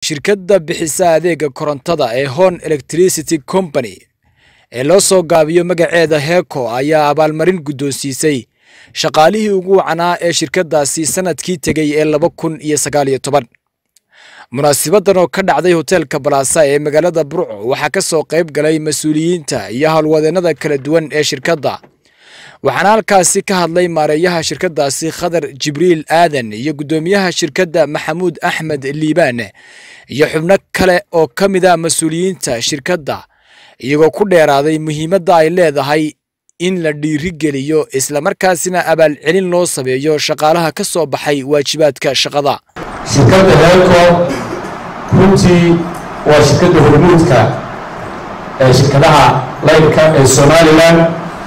shirkadda bixisa adeega korontada ee hon electricity company ee loo soo gaabiyo magaceeda heeko ayaa abaalmarin guddoonsiisay shaqaalihii ugu wacanaa ee shirkaddaasi sanadkii tegey ee laba kun iyo sagaal iyo toban munaasibadan oo ka dhacday hoteelka balaasa ee magaalada burco waxaa ka soo qayb galay mas-uuliyiinta iyo howlwadeennada kala duwan ee shirkadda waxaana halkaasi ka hadlay maareeyaha shirkaddaasi khadar jibriil aadan iyo guddoomiyaha shirkadda maxamuud axmed liibaan iyo xubno kale oo ka mid a mas-uuliyiinta shirkadda iyagoo ku dheeraaday muhiimadda ay leedahay in la dhiirigeliyo islamarkaasina abaalcelin loo sameeyo shaqaalaha ka soo baxay waajibaadka shaqada shirkadda heelco runtii waa shirkadda hormuudka ee shirkadaha laydka ee somalilan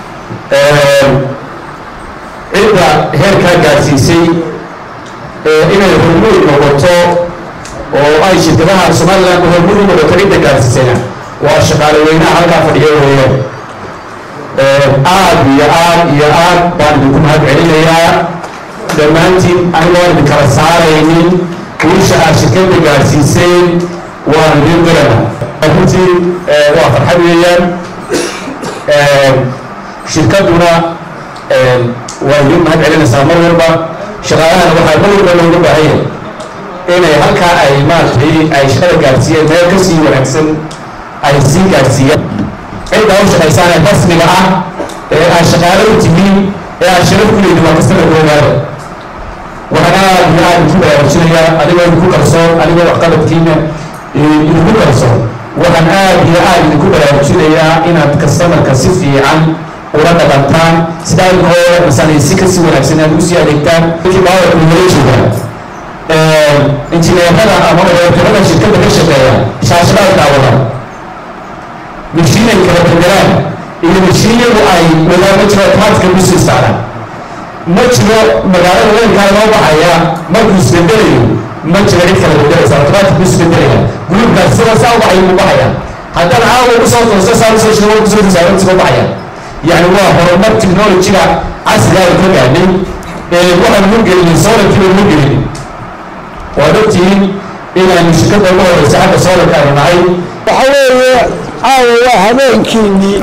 cidda heerkaa gaadsiisay inay hormuud noqoto oo ay shirkadaha somalilan hormuud u noqoto cidda gaadsiisayna waa shaqaale weynaha halkaa fadhiyo weeyaan aad iyo aad iyo aad baan idinku mahad celinayaa dhammaantiin anigoon idin kala saaraynin guusha aad shirkadda gaadsiiseen waan idin dirana runtii waa farxad weeyaan shirkadduna waa idin mahad celinaysaa mar walba shaqaalahana waxaa mar walba looga baahan yahay inay halkaa ay maaragtay ay shaqada gaadsiiyeen meel ka sii wanaagsan ay sii gaadsiiyaan cidda u shaqaysaan ee rasmiga ah ee aad shaqaale u tihiin ee aad sharaf ku leedin waa kastaba koogaada waxaan aad iyo aad idinku baraarujinayaa adigoo idinku kalsoon adigoo waxqabadkiina idinku kalsoon waxaan aad iyo aad idinku baraarujinayaa inaad kastamarka si fiican ula dhaqantaan sidaa inkoo masalaysi kasii wanaagsan aad usii adeegtaan intii baawarku nala joogaan injineerada ama odeerkarada shirkadda ka shaqeeya shaashadaad daawadaan mashiinay kala bedelaan iyo mashiinyadu ay wadaama jiro taadka ku sii saaraan ma jiro magaalada weynkaa loo baxaya markuu isbedelayo ma jiro cid kala bedelaysa automatic buu isbedelaya gruubkaas sida saa u baxay buu baxaya haddana caawa ugu soo tooso saa usoo shiro kusoo tisaaran soo baxaya yani waa horumar technologiga casriga ay ka gaadhay waxaan ugu gelinay solarkiiba ugu gelinay waad ogtihiin inaynu shirkadda ugu horeysa xagga solarka aynu nahay waxa weeye caawa waa habeenkiinnii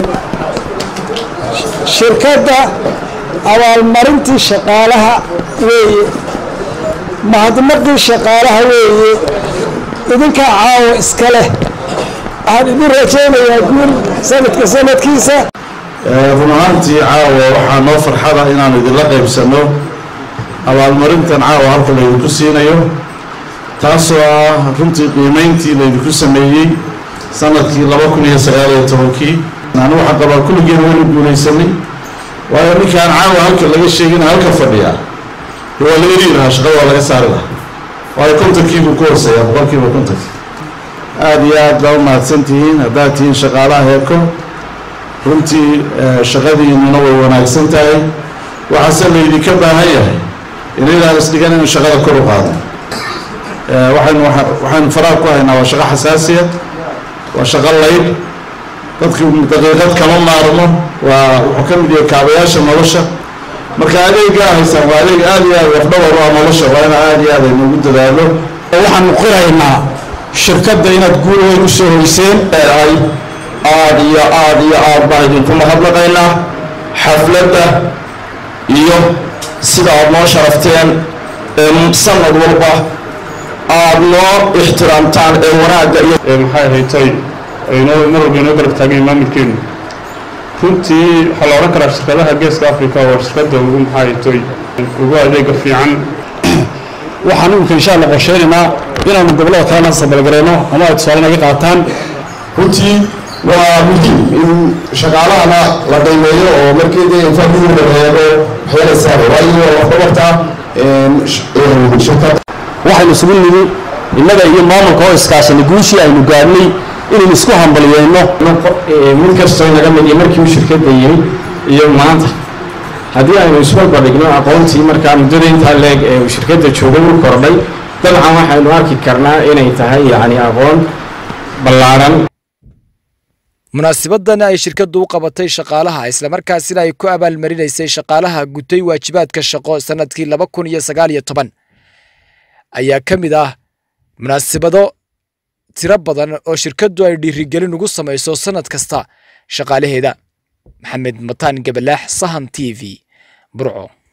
shirkadda abaalmarintii shaqaalaha weeye mahadnaqii shaqaalaha weeye idinkaa caawa iska leh waxaan idin rajaynayaa guul sanadka sanadkiisa run ahaantii caawa waxaa noo farxada inaan idinla qaybsanno abaalmarintan caawa halka laydinku siinayo taasoo ah runtii qiimayntii laydinku sameeyey sanadkii laba kun iyo sagaal iyo tobankii anu waxaa qabaa kulligeena waynu guulaysanay waayo ninkaan caawa halka laga sheegina halka fadhiyaa de waa la eri lahaa shaqada waa laga saari lahaa waayo kontonkiibuu ku hooseeyaa boqolkiiba kontonki aada iyo aad baa u mahadsantihiin haddaad tihiin shaqaalaha heeko runtii shaqadiinuna way wanaagsan tahay waxaase laydinka baahan yahay inaydaan isdhigan inu shaqada kor u qaado waxaynu waxaynu faraha ku haynaa waa shaqo xasaasiya waa shaqo layd dadki daqiiqad kama maarmo waa wuxuu ka mid yahay kaabayaasha nolosha marka adeegaa haysaan waa adeeg aada iyo aad waxdhawar u ah nolosha waa ina aada iyo aad aynu ugu dadaalo waxaanu qiraynaa shirkadda inaad guul weyn u soo hoyseen leedahay aada iyo aada iyo aad baan idinku mahadnaqaynaa xafladda iyo sida aad noo sharafteen sanad walba aada noo ixtiraamtaan ee wanaagga iyo maxay haytay aynoo mar walba inoo garab taageen maamulkeenu runtii waxaa la odhan karaa shirkadaha geeska africa waa shirkadda ugu maxay haytay ugu adeega fiican waxaan imika insha allah qorsheynaynaa inaanu gobollada kalena sabalgareyno ama ay tusaale naga qaataan runtii waa muhiim in shaqaalahana la qiimeeyo oo markii dee infaakidu la reebo waxyeelaysaa waayo waxbabarta shirkadda waxaynu isugu nimi innaga iyo maamulka oo iskaashanay guushii aynu gaadhnay inaynu isku hambaliyeyno mid kastoo naga mid iyo markii uu shirkadda yimi iyo maanta haddii aynu isbarbardhigno aqoontii markaa muddada intaa leeg ee uu shirkadda joogay u kordhay dabcan waxaynu arki karnaa inay tahay yacni aqoon ballaaran munaasibadan ay shirkaddu u qabatay shaqaalaha islamarkaasina ay ku abaalmarinaysay shaqaalaha gutay waajibaadka shaqo sanadkii laba kun iyo sagaal iyo toban ayaa ka mid ah munaasibado tiro badan oo shirkaddu ay dhiirigelin ugu samayso sannad kasta shaqaalaheeda maxamed mataan gabalaax sahan t v burco